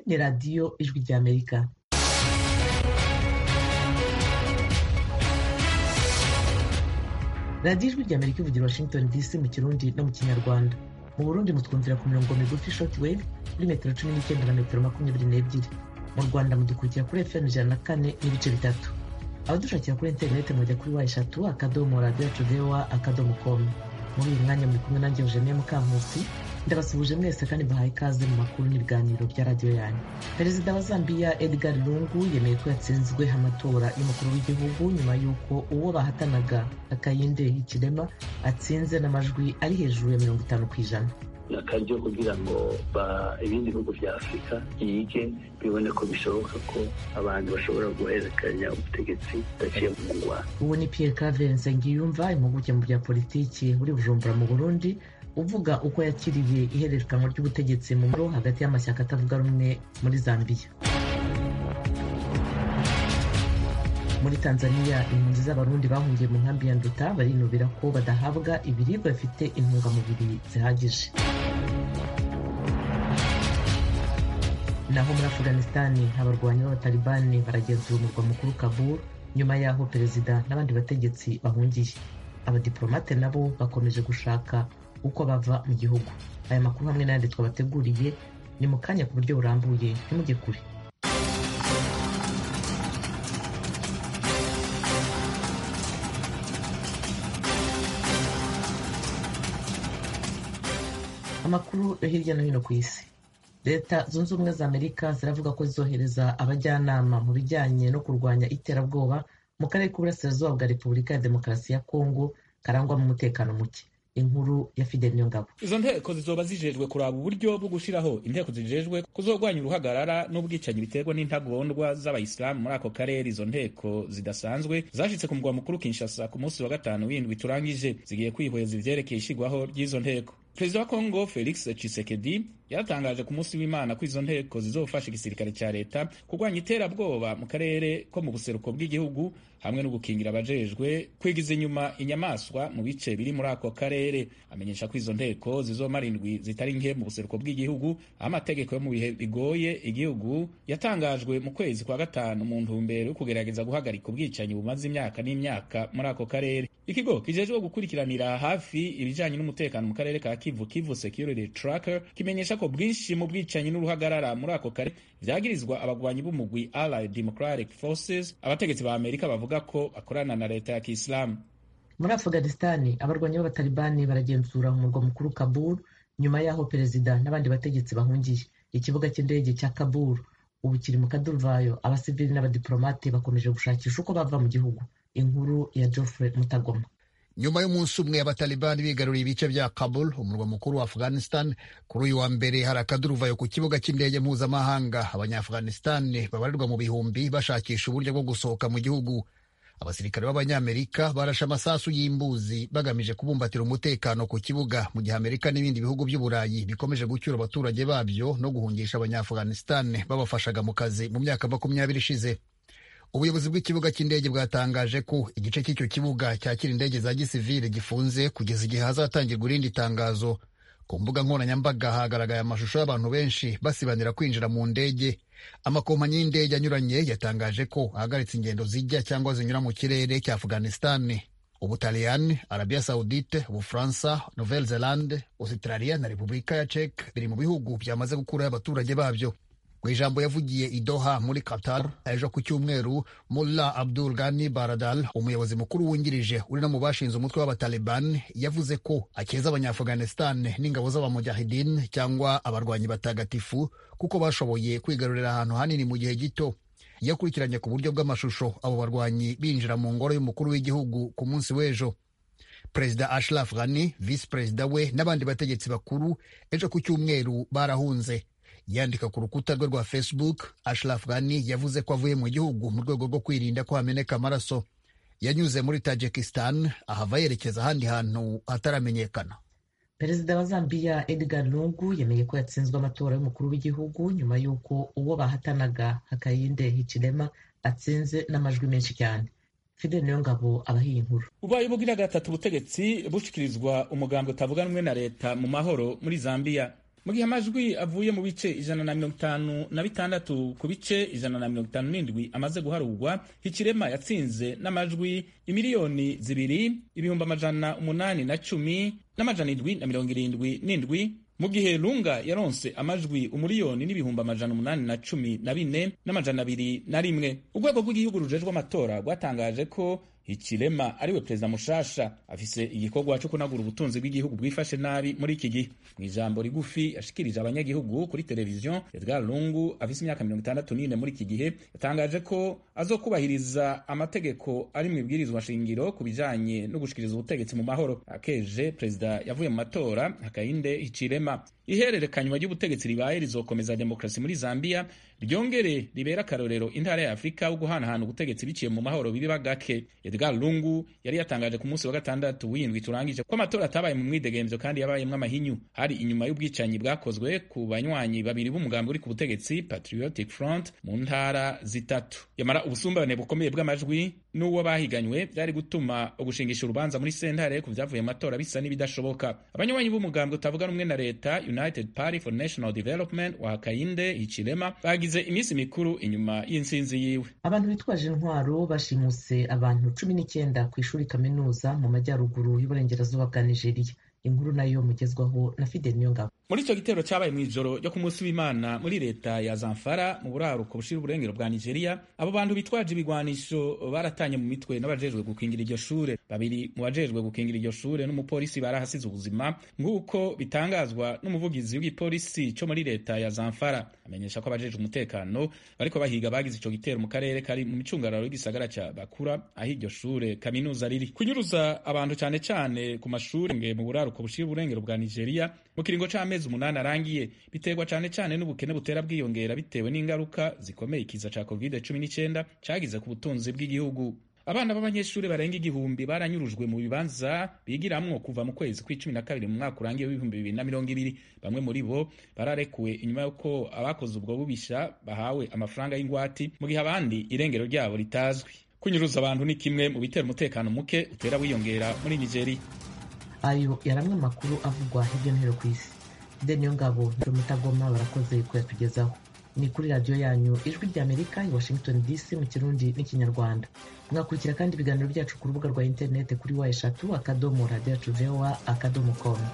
ni radiyo ijwi ry'amerika radiyo ijwi ry'amerika ivugira washington dc mu kirundi no mu kinyarwanda mu burundi mutwumvira ku mirongo migufi short wave kuri metero cumi n'icyenda na metero makumyabiri n'ebyiri mu rwanda mudukurikira kuri fm ijana na kane n'ibice bitatu abadushakira kuri interineti mujya kuri wa eshatu akadomo radiyo yacu voa akadomo komu muri uyu mwanya muri kumwe nanjye eugenie mukankusi ndabasuhuje mwese kandi bahaye ikaze mu makuru n'ibiganiro bya radiyo yanyu perezida wa zambia edgar lungu yemeye ko yatsinzwe amatora y'umukuru w'igihugu nyuma y'uko uwo bahatanaga akayinde hikirema atsinze n'amajwi ari hejuru ya mirongo itanu ku ijana ni akaryo kugira ngo ibindi bihugu bya afurika byige bibone ko bishoboka ko abantu bashobora guhererekanya ubutegetsi budaciye mu ngwano ubu ni pierre claver nsengiyumva impuguke mu bya politiki uri bujumbura mu burundi uvuga uko yakiriye ihererekanwa ry'ubutegetsi mu muro hagati y'amashyaka atavuga rumwe muri zambia muri tanzania impunzi z'abarundi bahungiye mu nkambi ya nduta barinubira ko badahabwa ibiribwa bifite intungamubiri zihagije naho muri afuganisitani abarwanyi b'abatalibani baragenzura umurwa mukuru kabul nyuma y'aho perezida n'abandi bategetsi bahungiye abadiplomate nabo bakomeje gushaka uko bava mu gihugu aya makuru hamwe n'ayandi twabateguriye ni mu kanya ku buryo burambuye ntimujye kure amakuru yo hirya no hino ku isi leta zunze ubumwe za amerika ziravuga ko zizohereza abajyanama mu bijyanye no kurwanya iterabwoba mu karere k'uburasirazuba bwa repubulika ya demokarasi ya kongo karangwamo umutekano muke inkuru ya Fidel Niyongabo izo nteko zizoba zijejwe kuraba uburyo bwo gushiraho inteko zijejwe kuzogwanya uruhagarara n'ubwicanyi biterwa n'intagondwa z'abayisilamu muri ako karere izo nteko zidasanzwe zashitse ku mugwa mukuru Kinshasa ku munsi wa gatanu w'indwi turangije zigiye kwihweza ivyerekeye ishigwaho ry'izo nteko perezida wa kongo felix tshisekedi yaratangaje ku munsi w'imana ko izo nteko zizofasha igisirikare cya leta kurwanya iterabwoba mu karere ko mu buseruko bw'igihugu hamwe no gukingira abajejwe kwigiza inyuma inyamaswa mu bice biri muri ako karere amenyesha ko izo nteko zizomara indwi zitari nke mu buseruko bw'igihugu aho amategeko yo mu bihe bigoye igihugu yatangajwe mu kwezi kwa gatanu mu ntumbero yo kugerageza guhagarika ubwicanyi bumaze imyaka n'imyaka muri ako karere ikigo kijejwe gukurikiranira hafi ibijanye n'umutekano mu karere ka kivu kivu security tracker kimenyesha ko bwinshi mu bwicanyi n'uruhagarara muri ako kare vyagirizwa abagwanyi b'umugwi allied democratic forces abategetsi ba amerika bavuga ko bakorana na leta ya kiislamu muri afuganistani abarwanyi b'abatalibani baragenzura umurwa mukuru kabul nyuma y'aho perezida n'abandi bategetsi bahungiye ikibuga cy'indege cya kabul ubu kiri mu kaduruvayo abasivili n'abadiplomate bakomeje gushakisha uko bava mu gihugu inkuru ya geoffrey mutagoma nyuma y'umunsi umwe abatalibani bigaruriye ibice bya kabul umurwa mukuru wa afghanistan kuri uyu wa mbere hari akaduruvayo ku kibuga cy'indege mpuzamahanga abanyaafghanistan babarirwa mu bihumbi bashakisha uburyo bwo gusohoka mu gihugu abasirikare b'abanyamerika barashe amasasu y'imbuzi bagamije kubumbatira umutekano ku kibuga mu gihe amerika n'ibindi bihugu by'uburayi bikomeje gucyura abaturage babyo no guhungisha abanyaafghanistan babafashaga mu kazi mu myaka makumyabiri ishize ubuyobozi bw'ikibuga cy'indege bwatangaje ko igice cy'icyo kibuga cyakira indege za gisivile gifunze kugeza igihe hazatangirwa irindi tangazo ku mbuga nkoranyambaga hagaragaye amashusho y'abantu benshi basibanira kwinjira mu ndege amakompanyi y'indege anyuranye yatangaje ko ahagaritse ingendo zijya cyangwa zinyura mu kirere cya afghanistan ubutaliyani arabia saudite ubufaransa nouvelle zelande australia na repubulika ya czech biri mu bihugu byamaze gukuraho abaturage babyo mu ijambo yavugiye i Doha muri Qatar ejo ku cyumweru Mullah Abdul Ghani Baradal umuyobozi mukuru wungirije uri no mu bashinze umutwe w'abataliban yavuze ko akeza abanyaafghanistan n'ingabo z'abamujahidin cyangwa abarwanyi batagatifu kuko bashoboye kwigarurira ahantu hanini mu gihe gito yakurikiranye ku buryo bw'amashusho abo barwanyi binjira mu ngoro y'umukuru w'igihugu ku munsi w'ejo perezida Ashraf Ghani visi perezida we n'abandi bategetsi bakuru ejo ku cyumweru barahunze yandika ku rukuta rwe rwa facebook ashraf ghani yavuze ko avuye mu gihugu mu rwego rwo kwirinda ko hameneka amaraso yanyuze muri tajikistan ahava yerekeza ahandi hantu hataramenyekana perezida wa zambia edgar lungu yemeye ko yatsinzwe amatora y'umukuru w'igihugu nyuma y'uko uwo bahatanaga hakayinde hichilema atsinze n'amajwi menshi cyane fidel niyongabo abahiye inkuru ubaye ubugira gatatu ubutegetsi bushikirizwa umugambi utavuganwe na leta mu mahoro muri zambia mu gihe amajwi avuye mu bice ijana na mirongo itanu na bitandatu ku bice ijana na mirongo itanu n'indwi amaze guharurwa hikirema yatsinze n'amajwi imiliyoni zibiri ibihumbi amajana umunani na cumi n'amajana indwi na mirongo irindwi n'indwi mu gihe lunga yaronse amajwi umuriyoni n'ibihumbi amajana umunani na cumi na bine n'amajana abiri na rimwe urwego rw'igihugu rujejwe amatora rwatangaje ko Hichilema ariwe perezida mushasha afise igikorwa cyo kunagura ubutunzi bw'igihugu bwifashe nabi muri iki gihe mu ijambo rigufi yashikirije abanyagihugu kuri televiziyo Edgar Lungu afise imyaka mirongo itandatu n'ine muri iki gihe yatangaje ko azokubahiriza amategeko ari mu ibwirizwa shingiro ku bijanye no gushikiriza ubutegetsi mu mahoro akeje perezida yavuye mu matora Hakainde Hichilema ihererekanywa ry'ubutegetsi ribaye rizokomeza demokarasi muri Zambia ryongere ribera akarorero intara ya Afurika wo guhanahana ubutegetsi biciye mu mahoro biba gake Edgar Lungu yari yatangaje ku munsi wa gatandatu w'indwi turangije ko amatora atabaye mu mwidegemvyo kandi yabayemwo amahinyu hari inyuma y'ubwicanyi bwakozwe ku banywanyi babiri b'umugambi uri ku butegetsi Patriotic Front mu ntara zitatu yamara ubusumbane bukomeye bw'amajwi n'uwo bahiganywe byari gutuma ugushingisha urubanza muri sentare ku vyavuye mu matora bisa n'ibidashoboka abanywanyi b'umugambi utavuga rumwe na leta United Party for National Development wa Hakainde Hichilema bagize iminsi mikuru inyuma y'intsinzi yiwe abantu bitwaje intwaro bashimuse abantu cumi n'icyenda ku ishuri kaminuza mu majyaruguru y'uburengerazuba bwa nigeria inkuru nayo mugezwaho na fidel niyongabo muri icyo gitero cyabaye mu ijoro ryo ku munsi w'imana muri leta ya zamfara mu buraruko bushira uburengero bwa nigeria abo bantu bitwaje ibigwanisho baratanye mu mitwe n'abajejwe gukingira iryo shure babiri mu bajejwe gukingira iryo shure n'umupolisi barahasize ubuzima nk'uko bitangazwa n'umuvugizi w'igipolisi cyo muri leta ya zamfara amenyesha ko abajejwe umutekano bariko bahiga bagize ico gitero mu karere kari mu micungararo y'igisagara ca bakura aho iryo shure kaminuza riri kunyuruza abantu cane cane ku mashure nge mu buraruko bushira uburengero bwa nigeria mu kiringo c'amezi umunani arangiye biterwa cane cane n'ubukene butera bwiyongera bitewe n'ingaruka zikomeye ikiza ca covid cumi n'icyenda cagize ku butunzi bw'igihugu abana b'abanyeshuri barenga igihumbi baranyurujwe mu bibanza bigiramwo kuva mu kwezi kw'icumi na kabiri mu mwaka urangiye w'ibihumbi bibiri na mirongo ibiri bamwe muri bo bararekuwe inyuma y'uko abakoze ubwo bubisha bahawe amafaranga y'ingwati mu gihe abandi irengero ryabo ritazwi kunyuruza abantu ni kimwe mu bitera umutekano muke utera wiyongera muri nigeria ayo yari amwe amakuru avugwa hirya no hino ku isi deni ngabo na mutagoma barakoze kuyatugezaho ni kuri radiyo yanyu ijwi ry'amerika i washington dc mu kirundi n'ikinyarwanda mwakurikira kandi ibiganiro byacu ku rubuga rwa interineti kuri wa eshatu akadomo radiyo yacu vowa akadomo komu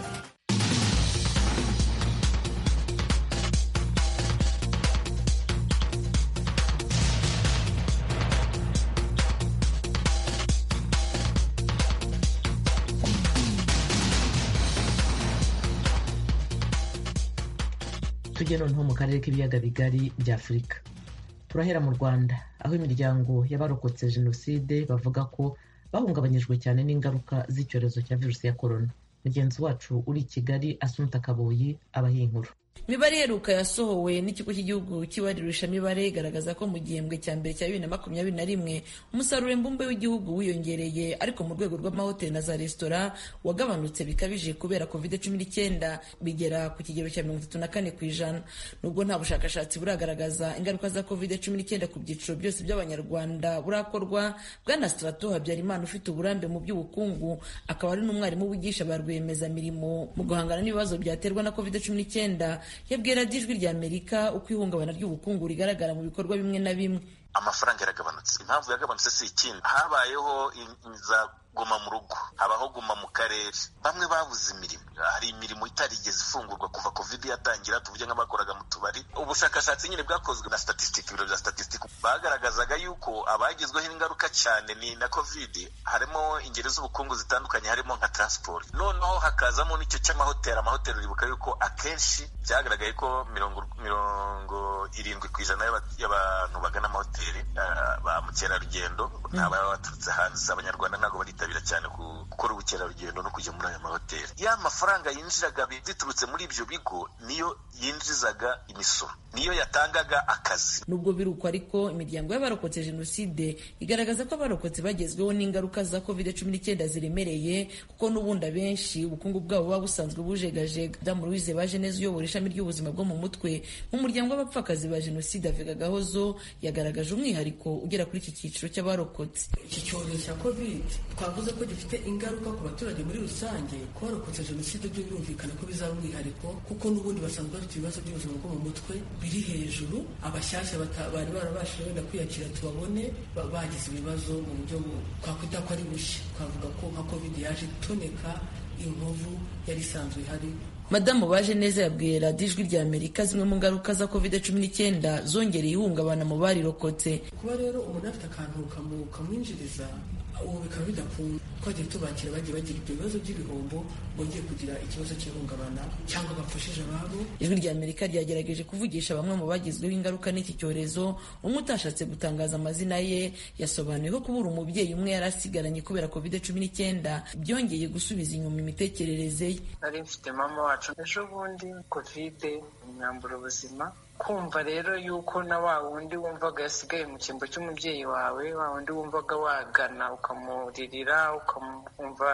tujye noneho mu karere k'ibiyaga bigari bya afurika turahera mu rwanda aho imiryango y'abarokotse jenoside bavuga ko bahungabanyijwe cyane n'ingaruka z'icyorezo cya virusi ya korona mugenzi wacu uri i kigali asunta kaboyi abaha inkuru imibare iheruka yasohowe n'ikigo cy'igihugu cy'ibarurishamibare igaragaza ko mu gihembwe cya mbere cya bibiri na makumyabiri na rimwe umusaruro mbumbe w'igihugu wiyongereye ariko mu rwego rw'amahoteli na za resitora wagabanutse bikabije kubera covid cumi n'icyenda bigera ku kigero cya mirongo itatu na kane ku ijana nubwo nta bushakashatsi buragaragaza ingaruka za covid cumi n'icyenda ku byiciro byose by'abanyarwanda burakorwa bwana strato habyarimana ufite uburambe mu by'ubukungu akaba ari n'umwarimu wigisha ba rwiyemezamirimo mu guhangana n'ibibazo byaterwa na covid cumi n'icyenda yabwira ijwi rya amerika uko ihungabana ry'ubukungu rigaragara mu bikorwa bimwe na bimwe amafaranga yaragabanutse impamvu yagabanutse si ikindi habayeho za guma mu rugo habaho guma mu karere bamwe babuze imirimo hari imirimo itarigeze ifungurwa kuva covid yatangira tuvuge nk'abakoraga mu tubari ubushakashatsi nyine bwakozwe na statistic ibiro bya statistic bagaragazaga yuko abagizweho ingaruka cyane ni na covid harimo ingeri z'ubukungu zitandukanye harimo nka transport noneho hakazamo n'icyo cy'amahoteli amahoteli uribuka yuko akenshi byagaragaye ko mirongo mirongo irindwi ku ijana y'abantu bagana amahoteli ba mukerarugendo ni ababa baturutse hanze abanyarwanda ntabwo baritabira cyane gukora ubukerarugendo no kujya muri aya mahoteli ya mafaranga yinjiraga biturutse muri ibyo bigo niyo yinjizaga imisoro niyo yatangaga akazi nubwo biri uko ariko imiryango y'abarokotse jenoside igaragaza ko abarokotse bagezweho n'ingaruka za covid cumi n'icyenda ziremereye kuko n'ubundi abenshi ubukungu bwabo buba busanzwe bujegajega damu louise baje neza uyobora ishami ry'ubuzima bwo mu mutwe nk'umuryango w'abapfakazi umuvugizi wa jenoside avega gahozo yagaragaje umwihariko ugera kuri iki cyiciro cy'abarokotse iki cyorezo cya covid twavuze ko gifite ingaruka ku baturage muri rusange ku barokotse jenoside byo birumvikana ko bizaba umwihariko kuko n'ubundi basanzwe bafite ibibazo by'ubuzima bwo mu mutwe biri hejuru abashyashya bari barabashije wenda kwiyakira tubabone bagize ibibazo mu buryo twakwita ko ari bushya twavuga ko nka covid yaje itoneka inkovu yari isanzwe ihari madamu baje neza yabwiye radiyo ijwi rya amerika zimwe mu ngaruka za covid cumi n'icyenda zongereye ihungabana mu barirokotse kuba rero umuntu afite akantu kamwinjiriza ubu bikaba bidakunda twagiye tubakira bagiye bagira ibyo bibazo by'ibihombo bongeye kugira ikibazo cy'ihungabana cyangwa bapfushije ababo ijwi rya amerika ryagerageje kuvugisha bamwe mu bagizweho ingaruka n'iki cyorezo umwe utashatse gutangaza amazina ye yasobanuye ko kubura umubyeyi umwe yari asigaranye kubera covid cumi n'icyenda byongeye gusubiza inyuma imitekerereze ye nari mfite mama wacu ejo bundi kovide imyambura ubuzima kumva rero yuko na wa wundi wumvaga yasigaye mu cyimbo cy'umubyeyi wawe wa wundi wumvaga wagana ukamuririra ukamwumva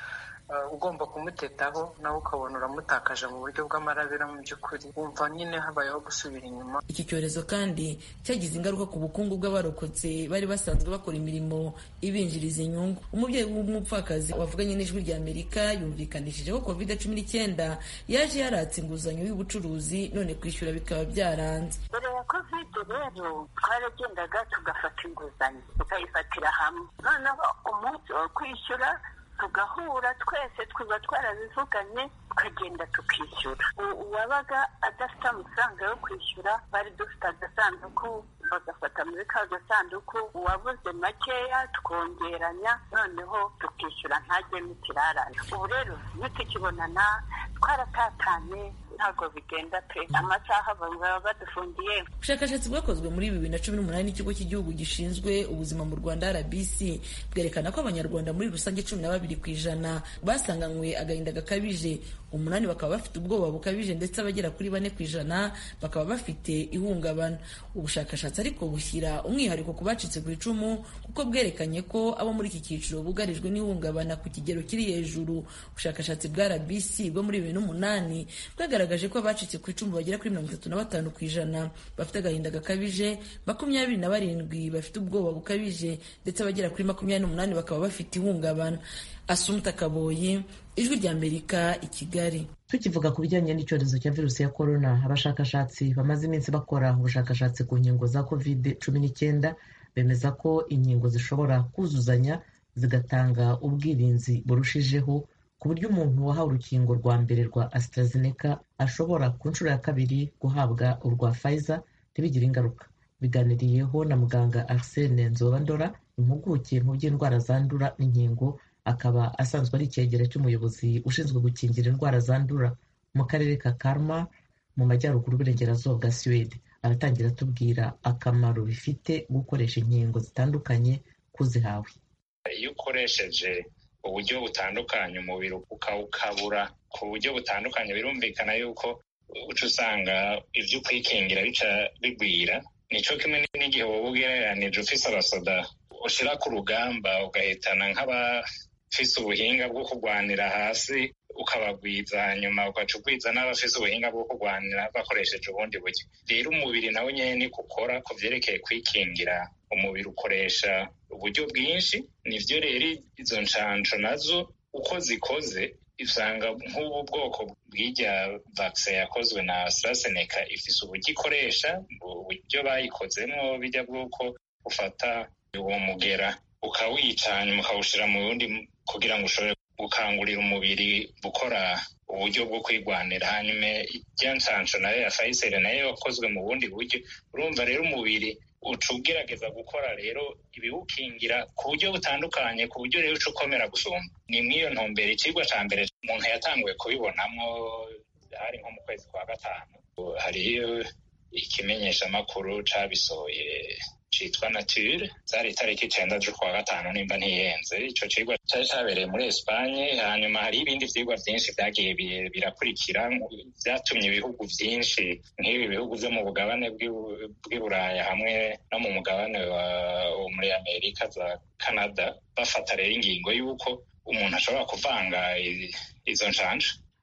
ugomba kumutetaho nawe ukabona uramutakaje mu buryo bw'amarabira mu by'ukuri wumva nyine habayeho gusubira inyuma iki cyorezo kandi cyagize ingaruka ku bukungu bw'abarokotse bari basanzwe bakora imirimo ibinjiriza inyungu umubyeyi w'umupfakazi wavuganye n'ijwi rya amerika yumvikanishije ko covid cumi n'icyenda yaje yaratse inguzanyo y'ubucuruzi none kwishyura bikaba byaranze mbere ya covid rero twaragendaga tugafata inguzanyo tukayifatira hamwe noneho umunsi wo kwishyura tugahura twese twaba twarabivuganye tukagenda tukishyura uwabaga adafite amafaranga yo kwishyura bari dufite agasanduku bagafata muri ka gasanduku uwabuze makeya twongeranya noneho tukishyura ntajyemo ikirarane ubu rero nitukibonana twaratatanye ntabwo bigenda pe amasaha baba badufungiye ubushakashatsi bwakozwe muri bibiri na cumi n'umunani n'ikigo cy'igihugu gishinzwe ubuzima mu rwanda rbc bwerekana ko abanyarwanda muri rusange cumi na babiri ku ijana basanganywe agahinda gakabije umunani bakaba bafite ubwoba bukabije ndetse abagera kuri bane ku ijana bakaba bafite ihungabana ubushakashatsi ariko bushyira umwihariko ku bacitse ku icumu kuko bwerekanye ko abo muri iki cyiciro bugarijwe n'ihungabana ku kigero kiri hejuru ubushakashatsi bwa rbc bwo muri bibiri n'umunani bwagaragaje ko abacitse ku icumu bagera kuri mirongo itatu na batanu ku ijana bafite agahinda gakabije makumyabiri na barindwi bafite ubwoba bukabije ndetse abagera kuri makumyabiri n'umunani bakaba bafite ihungabana asumta kaboyi ijwi rya amerika i kigali tukivuga ku bijyanye n'icyorezo cya virusi ya korona abashakashatsi bamaze iminsi bakora ubushakashatsi ku nkingo za covid cumi n'icyenda bemeza ko inkingo zishobora kuzuzanya zigatanga ubwirinzi burushijeho ku buryo umuntu wahawe urukingo rwa mbere rwa AstraZeneca ashobora ku nshuro ya kabiri guhabwa urwa Pfizer ntibigire ingaruka biganiriyeho na muganga Arsene Nzobandora impuguke mu by'indwara zandura n'inkingo akaba asanzwe ari icyegera cy'umuyobozi ushinzwe gukingira indwara zandura mu karere ka Kalmar mu majyaruguru y'uburengerazuba bwa Suwede aratangira atubwira akamaro bifite gukoresha inkingo zitandukanye kuzihawe iyo ukoresheje uburyo butandukanye umubiri ukawukabura ku buryo butandukanye birumvikana yuko uca usanga ibyo kwikingira bica bigwira nicyo kimwe n'igihe wowe ugereranije ufise abasoda ushyira ku rugamba ugahitana nk'abafise ubuhinga bwo kurwanira hasi ukabagwiza hanyuma ugaca ugwiza n'abafise ubuhinga bwo kurwanira bakoresheje ubundi buryo rero umubiri nawe nyine niko ukora ku byerekeye kwikingira umubiri ukoresha uburyo bwinshi nibyo rero izo nshansho nazo uko zikoze usanga nk'ubu bwoko bw'irya vakisi yakozwe na AstraZeneca ifise uburyo ikoresha uburyo bayikozemo bijya bw'uko ufata uwo mugera ukawica hanyuma ukawushyira mu wundi kugira ngo ushobore gukangurira umubiri gukora uburyo bwo kwirwanira hanyuma ijya nshansho nayo ya Pfizer nayo yakozwe mu bundi buryo urumva rero umubiri uca ugerageza gukora rero ibiwukingira ku buryo butandukanye ku buryo rero uca ukomera gusumba ni mw'iyo ntumbero ikigwa cya mbere umuntu yatanguye kubibonamo hari nko mu kwezi kwa gatanu hariyo ikimenyeshamakuru cabisohoye citwa nature zari itariki icenda z'ukwa gatanu nimba ntiyenze ico cigwa cari cabereye muri espanye hanyuma hariho ibindi vyigwa vyinshi vyagiye birakurikira vyatumye ibihugu vyinshi nk'ibi bihugu vyo mu bugabane bw'i buraya hamwe no mu mugabane wo muri amerika za canada bafata rero ingingo y'uko umuntu ashobora kuvanga izo nshanja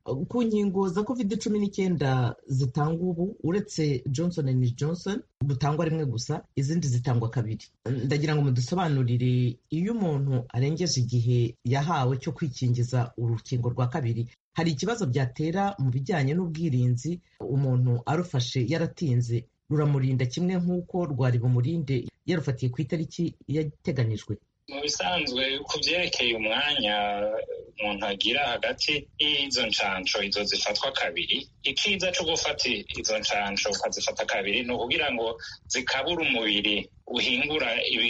ku nkingo za covid cumi n'icyenda zitangwa ubu uretse johnson and johnson butangwa rimwe gusa izindi zitangwa kabiri ndagira ngo mudusobanurire iyo umuntu arengeje igihe yahawe cyo kwikingiza urukingo rwa kabiri hari ikibazo byatera mu bijyanye n'ubwirinzi umuntu arufashe yaratinze ruramurinda kimwe nk'uko rwari bumurinde yarufatiye ku itariki yateganyijwe mu bisanzwe ku byerekeye umwanya umuntu agira hagati y'izo nshansho izo zifatwa kabiri ikiza cyo gufata izo nshansho ukazifata kabiri ni ukugira ngo zikabura umubiri uhingura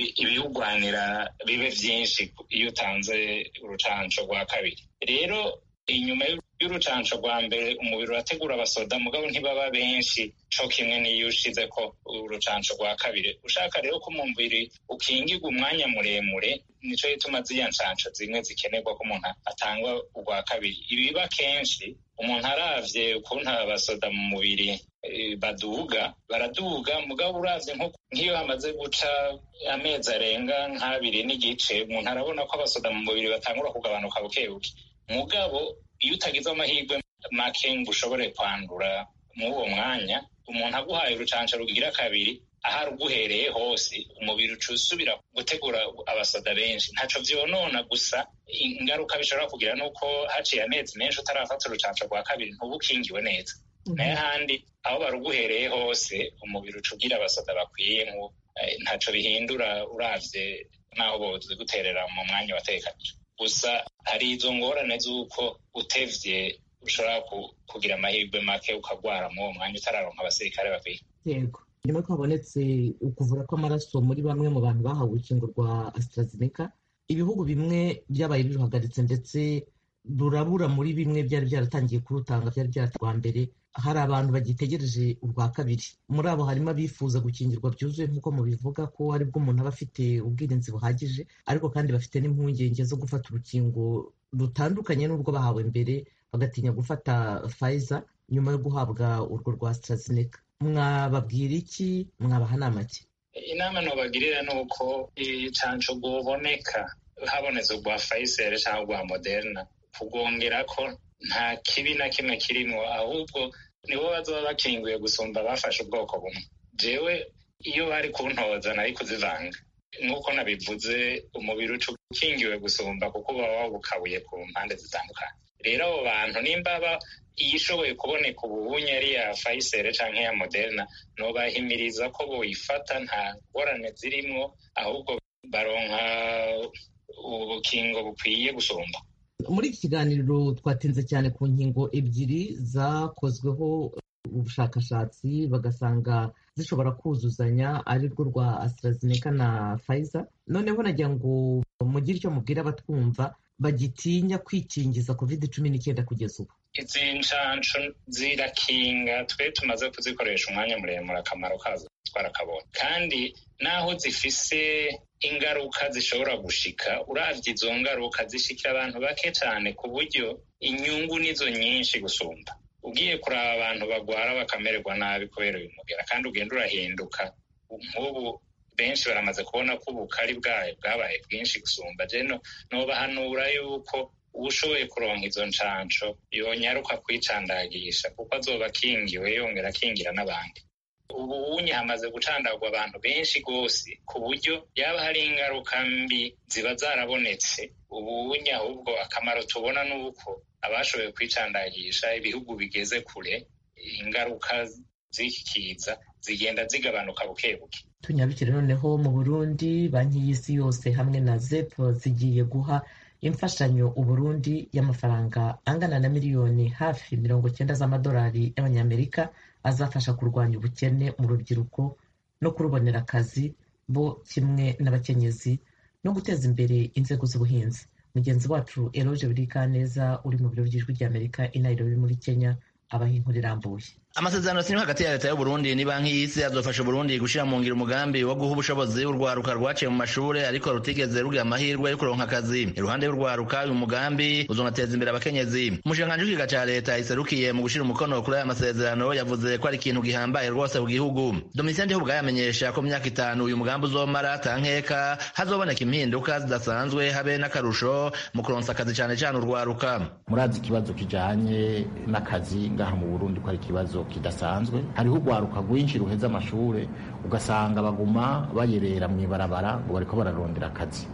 ibiwugwanira bibe byinshi iyo utanze urucansho rwa kabiri rero inyuma y'urucansho rwa mbere umubiri urategura abasoda mugabo ntibaba benshi co kimwe n'iyo ushize ko urucansho rwa kabiri ushaka rero ko umubiri ukingirwa umwanya muremure nico gituma ziriya nshansho zimwe zikenerwa ko umuntu atangwa urwa kabiri ibiba kenshi umuntu aravye ukuntu abasoda mu mubiri baduga baraduga mugabo uravye nk'iyo hamaze guca amezi arenga nk'abiri n'igice umuntu arabona ko abasoda mu mubiri batangura kugabanuka bukebuke mugabo iyo utagize amahirwe make ngo ushobore kwandura muri uwo mwanya umuntu aguhaye urucanca rugira kabiri aho aruguhereye hose umubiri uca usubira gutegura abasoda benshi ntaco vyonona gusa ingaruka bishobora kugira nuko haciye amezi menshi utarafata urucanca rwa kabiri ntuba ukingiwe neza nayo handi aho baruguhereye hose umubiri uca ugira abasoda bakwiye ntaco bihindura uravye n'aho bozi guterera mu mwanya watekanije gusa hari izo ngorane z'uko utevye ushobora kugira amahirwe make ukagwara muri uwo mwanya utararonka abasirikare bakwiye yego nyuma yuko habonetse ukuvura kw'amaraso muri bamwe mu bantu bahawe urukingo rwa AstraZeneca ibihugu bimwe byabaye biruhagaritse ndetse rurabura muri bimwe byari byaratangiye kurutanga byari byaratangwa mbere hari abantu bagitegereje urwa kabiri muri abo harimo abifuza gukingirwa byuzuye nk'uko mubivuga ko aribwo umuntu aba afite ubwirinzi buhagije ariko kandi bafite n'impungenge zo gufata urukingo rutandukanye n'urwo bahawe mbere bagatinya gufata Pfizer nyuma yo guhabwa urwo rwa AstraZeneca mwababwira iki mwabaha nama ki inama nobagirira ni uko icanco rwoboneka habonetse urwa Pfizer cyangwa urwa Moderna kugongera ko nta kibi na kimwe kirimo ahubwo nibo bazoba bakinguye gusumba bafashe ubwoko bumwe jewe iyo bari kuntoza nari kuzivanga nk'uko nabivuze umubiri uca ukingiwe gusumba kuko uba wabukabuye ku mpande zitandukanye rero abo bantu nimba iyishoboye kuboneka ububunye ari iya Pfizer canke ya Moderna nobahimiriza ko boyifata nta ngorane zirimwo ahubwo baronka ubukingo bukwiye gusumba muri iki kiganiro twatinze cyane ku nkingo ebyiri zakozweho ubushakashatsi bagasanga zishobora kuzuzanya ari rwo rwa AstraZeneca na Pfizer noneho nagira ngo mugire icyo mubwira abatwumva bagitinya kwikingiza covid cumi n'icyenda kugeza ubu izi nshansho zirakinga twe tumaze kuzikoresha umwanya muremure akamaro kazo twarakabonye kandi naho zifise ingaruka zishobora gushika uravye izo ngaruka zishikira abantu bake cyane ku buryo inyungu nizo nyinshi gusumba ugiye kuraba abantu bagwara bakamererwa nabi kubera uyu mugera kandi ugenda urahinduka nk'ubu benshi baramaze kubona ko ubukari bwayo bwabaye bwinshi gusumba jeno nobahanura yuko ushoboye kuronka izo nshansho yonyaruka kwicandagisha kuko azoba akingiwe yongera akingira n'abandi ubu unye hamaze gucandagwa abantu benshi rwose ku buryo yaba hari ingaruka mbi ziba zarabonetse ubu unye ahubwo akamaro tubona ni uko abashoboye kwicandagisha ibihugu bigeze kure ingaruka zikiza zigenda zigabanuka buke buke tunyarukire noneho mu burundi banki y'isi yose hamwe na zep zigiye guha imfashanyo uburundi y'amafaranga angana na miliyoni hafi mirongo cyenda z'amadolari y'abanyamerika azafasha kurwanya ubukene mu rubyiruko no kurubonera akazi bo kimwe n'abakenyezi no guteza imbere inzego z'ubuhinzi mugenzi wacu eroge burikaneza uri mu biro by'ijwi ry'amerika i nairobi muri kenya abaha inkuru irambuye amasezerano yasinywe hagati ya leta y'uburundi ni banki y'isi azofasha uburundi gushira mu ngiro umugambi wo guha ubushobozi urwaruka rwaciye mu mashure ariko rutigeze rugira amahirwe yo kuronka akazi iruhande y'urwaruka uyu mugambi uzonateza imbere abakenyezi umushikiranganji w'ikiga ca leta iserukiye mu gushira umukono kuri aya masezerano yavuze ko ari ikintu gihambaye rwose ku gihugu domitien ndihubuga yamenyesha ko mu myaka itanu uyu mugambi uzomara tankeka hazoboneka impinduka zidasanzwe habe n'akarusho mu kuronsa akazi cane cane urwaruka murazi ikibazo kijanye n'akazi ngaha mu burundi ko ari ikibazo kidasanzwe hariho urwaruka rwinshi ruheza amashure ugasanga baguma bayerera mu ibarabara ngo bariko bararondera akazi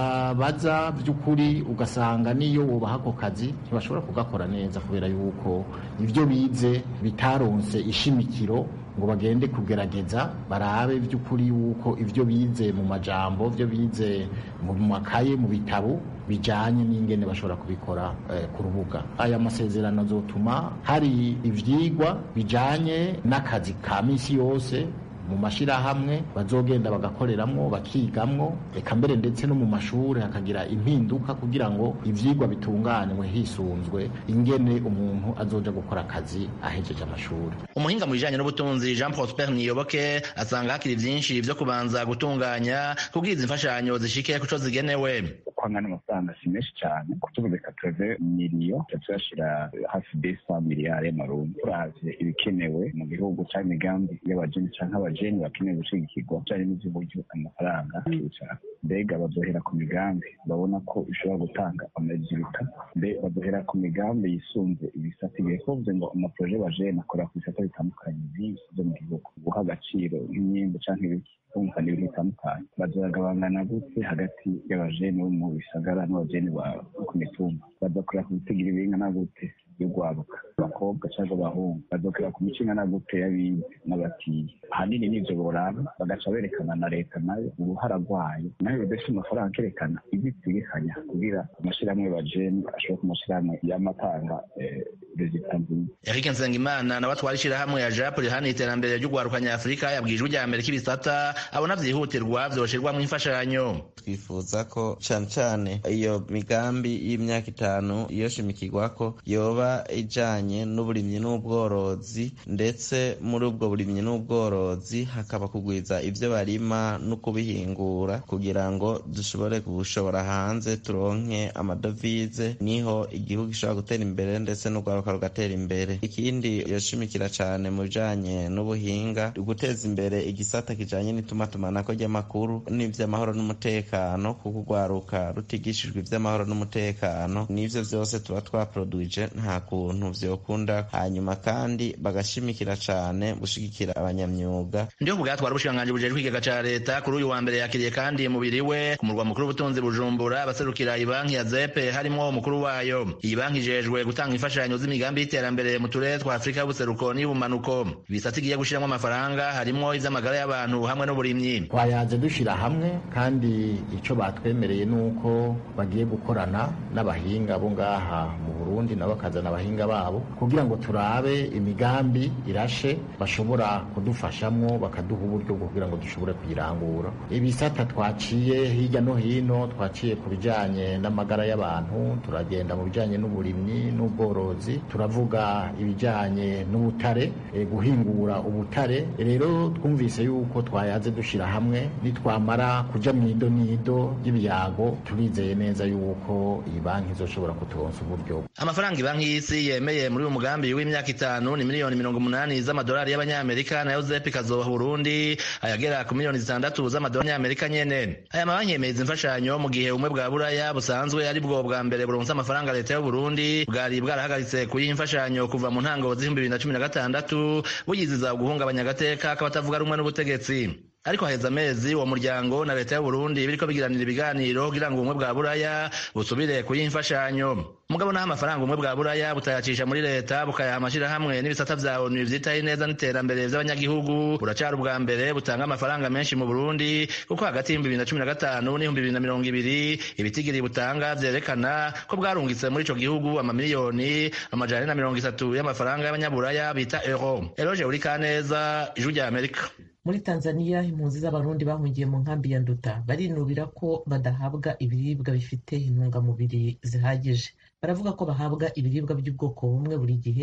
wabaza by'ukuri ugasanga niyo wubaha ako kazi ntibashobora kugakora neza kubera yuko ibyo bize bitaronse ishimikiro ngo bagende kugerageza barabe by'ukuri yuko ibyo bize mu majambo ibyo bize mu makaye mu bitabo bijanye n'ingene bashobora kubikora eh, ku rubuga aya masezerano azotuma hari ivyigwa bijanye n'akazi ka misi yose mu mashirahamwe bazogenda bagakoreramwo bakigamwo eka mbere ndetse no mu mashuri hakagira impinduka kugira ngo ivyigwa bitunganywe hisunzwe ingene umuntu azoja gukora akazi ahejeje amashuri umuhinga mu bijanye n'ubutunzi jean prosper niyoboke asanga hakiri vyinshi vyo kubanza gutunganya kubwiza imfashanyo zishike kuco zigenewe kwangana amafaranga si menshi cyane kutuvuze katreve miliyo tuyashira hafi desa miliyari y'amarundi turavye ibikenewe mu gihugu canke imigambi y'abajeni canke abajeni bakeneye gushigikirwa bijanye n'ivy'uburyo amafaranga akicara mbega bazohera ku migambi babona ko ishobora gutanga amajiruta mbe bazohera ku migambi yisunze ibisata igihe kuvuze ngo amaproje bajeni akorera ku bisata bitandukanye vyinshi vyo mu gihugu guha agaciro nk'imyembe canke ibiki kumvikana ibintu bitandukanye bazagabangana gute hagati y'abajeni bo mu bisagara n'abajeni ku mitumba bazakorera ku bitigira ibingana gute y'urwaruka abakobwa cyangwa abahungu bazokorera ku mico ingana gute y'abize n'abatiye ahanini n'ivyo boraba bagaca berekana na leta nayo uruhara rwayo nayo bidafite amafaranga akerekana ibyo itegekanya kugira amashirahamwe bajeni ashobora ku mashirahamwe y'amatanga rezita nziza Eric Nsengimana nawe atwara ishirahamwe ya JAP rihana iterambere ry'urwaruka nyafurika yabwije ijwi rya mbere k'ibisata abona vyihutirwa vyoshirwamwo imfashanyo twifuza ko cane cane iyo migambi y'imyaka itanu yoshimikirwako yoba ijanye n'uburimyi n'ubworozi ndetse muri ubwo burimyi n'ubworozi hakaba kugwiza ivyo barima no kubihingura kugira ngo dushobore gushobora hanze turonke amadovize niho igihugu gishobora gutera imbere ndetse n'urwaruka rugatera imbere ikindi yoshimikira cane mu bijanye n'ubuhinga guteza imbere igisata kijanye n'itumatumanako ry'amakuru n'ivy'amahoro n'umutekano kuko urwaruka rutigishijwe ivy'amahoro n'umutekano n'ivyo vyose tuba twaproduije nta kuntu vyokunda hanyuma kandi bagashimikira cane gushigikira abanyamyuga ndiho kubwatwara ubushikiranganji bujejwe ikigega ca leta kuri uyu wa mbere yakiriye kandi mubiri we ku murwa mukuru w'ubutunzi bujumbura abaserukira ibanki ya zepe harimwo umukuru wayo iyi banki ijejwe gutanga imfashanyo z'imigambi y'iterambere mu turere twa afurika y'ubuseruko n'iy'ubumanuko ibisata igiye gushiramwo amafaranga harimwo ivy'amagara y'abantu hamwe n'uburimyi twayaze dushira hamwe kandi ico batwemereye nuko bagiye gukorana n'abahinga bo ngaha mu Burundi nabo bakazana abahinga babo kugira ngo turabe imigambi irashe bashobora kudufashamwo bakaduha uburyo bwo kugira ngo dushobore kuyirangura ibisata twaciye hirya no hino twaciye ku bijanye n'amagara y'abantu turagenda mu bijanye n'uburimyi n'ubworozi turavuga ibijanye n'ubutare e, guhingura ubutare rero twumvise yuko twayaze dushira hamwe nitwamara kuja mwido nido y'ibyago turizeye neza yuko iyi banki izoshobora kuturonsa uburyo amafaranga ibanki y'isi yemeye muri uyu mugambi w'imyaka itanu ni miliyoni mirongo umunani z'amadolari y'abanyamerika nayo zepi ikazoha burundi ayagera ku miliyoni zitandatu z'amadolari y'amerika nyene aya mabanki yemeza imfashanyo mu gihe ubumwe bwa buraya busanzwe ari bwo bwa mbere buronse amafaranga leta y'uburundi bwari bwarahagaritse kuyiha imfashanyo kuva mu ntango z'ibihumbi bibiri na cumi na gatandatu buyiziza guhungabanya agateka k'abatavuga rumwe n'ubutegetsi ariko haheze amezi uwo muryango na leta y'uburundi biriko bigiranira ibiganiro kugira ngo ubumwe bwa buraya busubire kuyiha imfashanyo mugabo naho amafaranga ubumwe bwa buraya butayacisha muri leta bukayaha amashirahamwe n'ibisata vya onu vyitaho neza n'iterambere vy'abanyagihugu buracari ubwa mbere butanga amafaranga menshi mu burundi kuko hagati y'ibihumbi bibiri na cumi na gatanu n'ibihumbi bibiri na mirongo ibiri ibitigiri butanga vyerekana ko bwarungitse muri ico gihugu amamiliyoni amajana ane na mirongo itatu y'amafaranga y'abanyaburaya bita euro eroje uri kaneza ijwi rya amerika muri tanzania impunzi z'abarundi bahungiye mu nkambi ya nduta barinubira ko badahabwa ibiribwa bifite intungamubiri zihagije baravuga ko bahabwa ibiribwa by'ubwoko bumwe buri gihe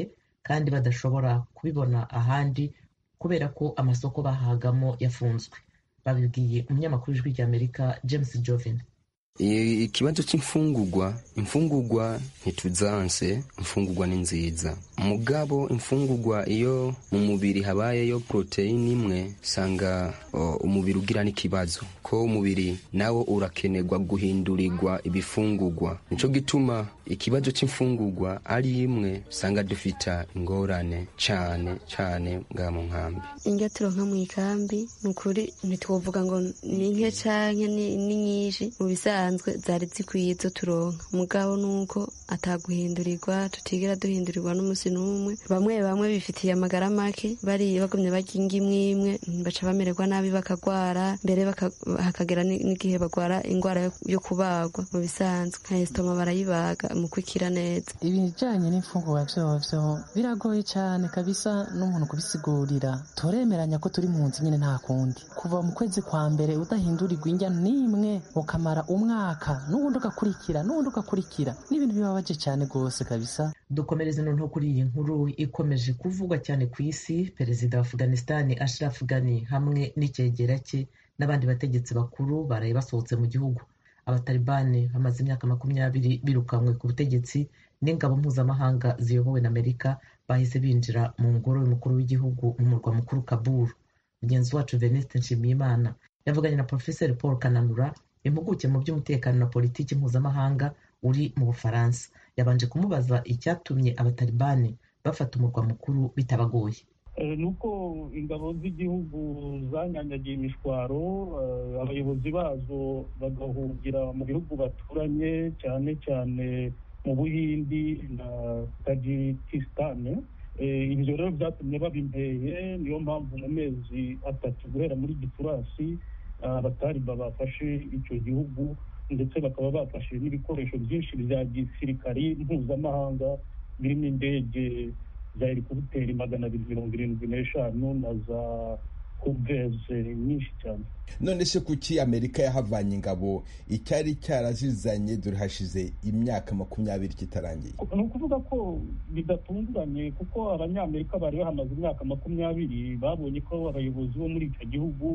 kandi badashobora kubibona ahandi kubera ko amasoko bahagamo yafunzwe babibwiye umunyamakuru w'ijwi ry'amerika james jovin ikibazo cy'imfungurwa imfungurwa ntituzanse imfungurwa ni nziza mugabo imfungurwa iyo mu mubiri habayeyo poroteyine imwe usanga umubiri ugira n'ikibazo ko umubiri nawo urakenerwa guhindurirwa ibifungurwa nicyo gituma ikibazo cy'imfungurwa ari imwe usanga dufita ingorane cyane cyane bwa mu nkambi indyo turonka mu ikambi ni ukuri ntitwovuga ngo ni nke cyangwa ni nyinshi mu bisanzwe zari zikwiye izo turonka mugabo ni uko ataguhindurirwa tutigera duhindurirwa n'umunsi n'umwe bamwe bamwe bifitiye amagara make bari bagumye barya ingo imwe imwe baca bamererwa nabi bakagwara mbere hakagera n'igihe bagwara indwara yo kubagwa mu bisanzwe nka esitoma barayibaga mu kwikira neza ibijyanye n'imfungurwa vyovyo biragoye cyane kabisa n'umuntu kubisigurira turemeranya ko turi mu nzu nyine nta kundi kuva mu kwezi kwa mbere udahindurirwa indya n'imwe ukamara umwaka n'ubundi ugakurikira n'ubundi ugakurikira n'ibintu bibabaje cyane rwose kabisa dukomereze noneho kuri iyi nkuru ikomeje kuvugwa cyane ku isi perezida wa afghanistan ashraf ghani hamwe n'icyegera cye n'abandi bategetsi bakuru baraye basohotse mu gihugu abatalibani bamaze imyaka makumyabiri birukanywe ku butegetsi n'ingabo mpuzamahanga ziyobowe na amerika bahise binjira mu ngoro y'umukuru w'igihugu mu murwa mukuru kabul mugenzi wacu venuste nshimiyimana yavuganye na porofeseri paul kananura impuguke mu by'umutekano na politiki mpuzamahanga uri mu bufaransa yabanje kumubaza icyatumye abatalibani bafata umurwa mukuru bitabagoye ni uko ingabo z'igihugu zanyanyagiye imishwaro abayobozi bazo bagahungira mu bihugu baturanye cyane cyane mu buhindi na tajikisitani ibyo rero byatumye babimpeye niyo mpamvu mu mezi atatu guhera muri gicurasi abatariba bafashe icyo gihugu ndetse bakaba bafashe n'ibikoresho byinshi bya gisirikari mpuzamahanga birimo indege za helikopiteri magana abiri mirongo irindwi n'eshanu na za huveze nyinshi cyane none se kuki amerika yahavanye ingabo icyari cyarazizanye dore hashize imyaka makumyabiri kitarangiye ni ukuvuga ko bidatunguranye kuko abanyamerika bari bahamaze imyaka makumyabiri babonye ko abayobozi bo muri icyo gihugu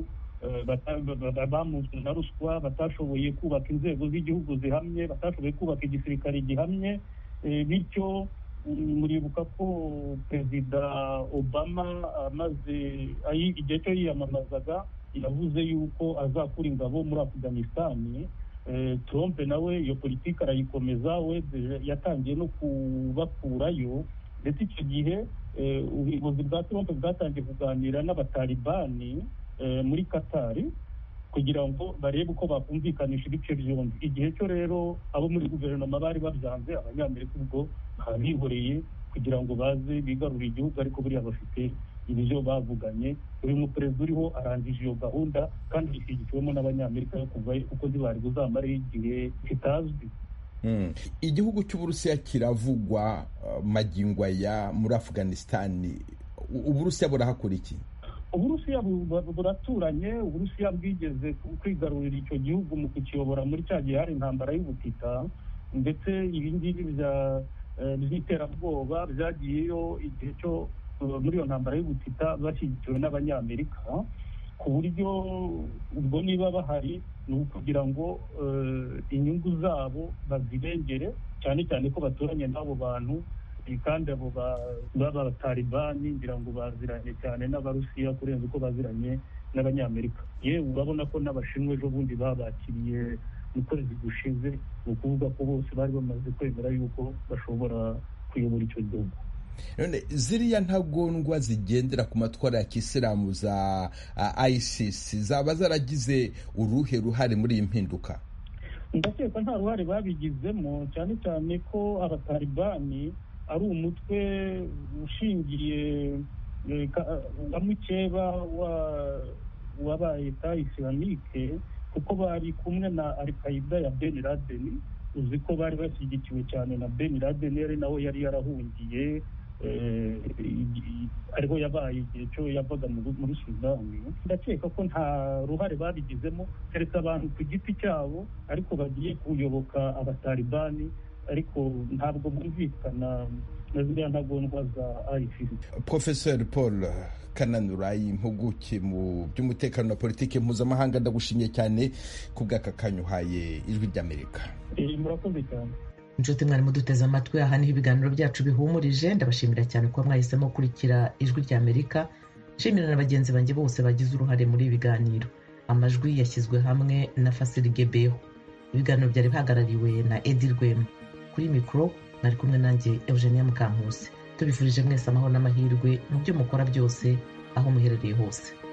bamunzwe na ruswa batashoboye kubaka inzego z'igihugu zihamye batashoboye kubaka igisirikare gihamye bityo muribuka ko perezida obama amaze igihe cyo yiyamamazaga yavuze yuko azakura ingabo muri afuganisitani trump nawe iyo politiki arayikomeza we yatangiye no kubakurayo ndetse icyo gihe ubuyobozi bwa trump bwatangiye kuganira n'abatalibani muri katari kugira ngo barebe uko bakumvikanisha ibice byombi igihe cyo rero abo muri guverinoma bari babyanze abanyamerika ubwo babihoreye kugira ngo baze bigarurire igihugu ariko buriya bafite ibyo bavuganye uyu muperezida uriho arangije iyo gahunda kandi ishyigikiwemo n'abanyamerika yo kuvayo kuko ntibari buzamareho igihe kitazwi igihugu cy'uburusiya kiravugwa magingo aya muri afuganisitani uburusiya burahakora iki uburusiya buraturanye uburusiya bwigeze kwigarurira icyo gihugu mu kukiyobora muri cya gihe hari intambara y'ubutita ndetse ibingibi by'iterabwoba byagiyeyo igihe cyo muri iyo ntambara y'ubutita bashyigikiwe n'abanyamerika ku buryo ubwo niba bahari ni ukugira ngo inyungu zabo bazirengere cyane cyane ko baturanye n'abo bantu kandi abo b'abatalibani ngira ngo baziranye cyane n'abarusiya kurenza uko baziranye n'abanyamerika yewe urabona ko n'abashinwa ejo bundi babakiriye mu kwezi gushize ni ukuvuga ko bose bari bamaze kwemera yuko bashobora kuyobora icyo gihugu none ziriya ntagondwa zigendera ku matwara ya kisilamu za isis zaba zaragize uruhe ruhare muri iyi mpinduka ndakeka nta ruhare babigizemo cyane cyane ko abatalibani ari umutwe ushingiye nka mukeba w'aba eta isilamike kuko bari kumwe na alkaida ya ben laden uzi ko bari bashyigikiwe cyane na ben laden yari nawe yari yarahungiye ariho yabaye igihe cyo yavaga muri sudani ndakeka ko nta ruhare babigizemo keretse abantu ku giti cyabo ariko bagiye kuyoboka abatalibani ariko ntabwo bwumvikana na ziriya ntagondwa za ICC professeur paul kananura impuguke mu by'umutekano na politiki mpuzamahanga ndagushimiye cyane ku bw'aka kanya uhaye ijwi ry'amerika murakoze cyane inshuti mwari muduteze amatwi aha niho ibiganiro byacu bihumurije ndabashimira cyane kuba mwahisemo gukurikira ijwi ry'amerika nshimira na bagenzi banjye bose bagize uruhare muri ibi biganiro amajwi yashyizwe hamwe na fasiri gebeho ibiganiro byari bihagarariwe na edi rwema kuri mikoro mwari kumwe nanjye eugenia mukankusi tubifurije mwese amahoro n'amahirwe mu byo mukora byose aho muherereye hose